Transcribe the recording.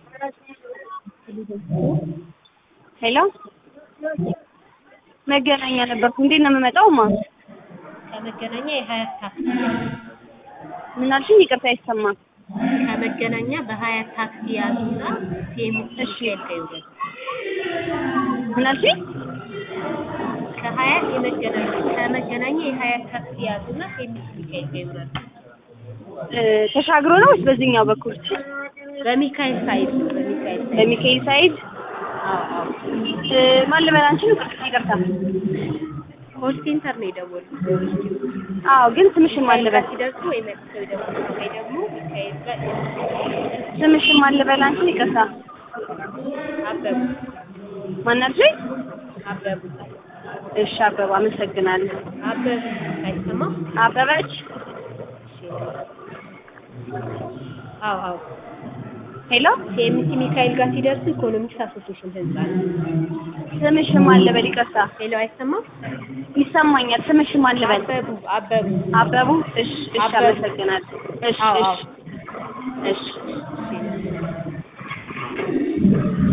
ሄሎ መገናኛ ነበርኩ። እንዴት ነው የምመጣው? ማ ከመገናኛ የሀያት ታክሲ ምን አልሽኝ? ይቅርታ አይሰማም። ከመገናኛ በሀያት ታክሲ ያዙና ሲኤምሲ እሺ። ሚካኤል ጋር ይውረዱ። ምን አልሽኝ? ከሀያት የመገናኛ ከመገናኛ የሀያት ታክሲ ያዙና ሲኤምሲ ሚካኤል ጋር ይውረዱ። እ፣ ተሻግሮ ነው ወይስ በዚህኛው በኩል? በሚካኤል ሳይድ ነው። በሚካኤል ሳይድ በሚካኤል ሳይድ አዎ አዎ። እ፣ ማን ልበል አንቺን? ይቅርታ። ኮል ሴንተር ነው የደወሉት። አዎ፣ ግን ስምሽን ማን ሚካኤል ልበል? ጋር ሲደርሱ ወይ መልሰው ይደውሉ ወይ ደግሞ ሚካኤል ጋር ስምሽን ማን ልበል አንቺን? ይቅርታ። አበቡ ማን አልሽኝ? አበቡ እሺ፣ አበባ አመሰግናለሁ። አበቡ አይሰማም? አበበች አዎ አዎ። ሄሎ፣ ሲኤምሲ ሚካኤል ጋር ሲደርሱ ኢኮኖሚክስ አሶሲዬሽን ህንጻ ነው። ስምሽን ማን ልበል? ይቅርታ። ሄሎ አይሰማም? ይሰማኛል። ስምሽን ማን ልበል? አበቡ አበቡ አበቡ። እሺ፣ እሺ፣ አበቡ። አመሰግናለሁ። እሺ፣ አዎ አዎ። እሺ፣ እሺ። እሺ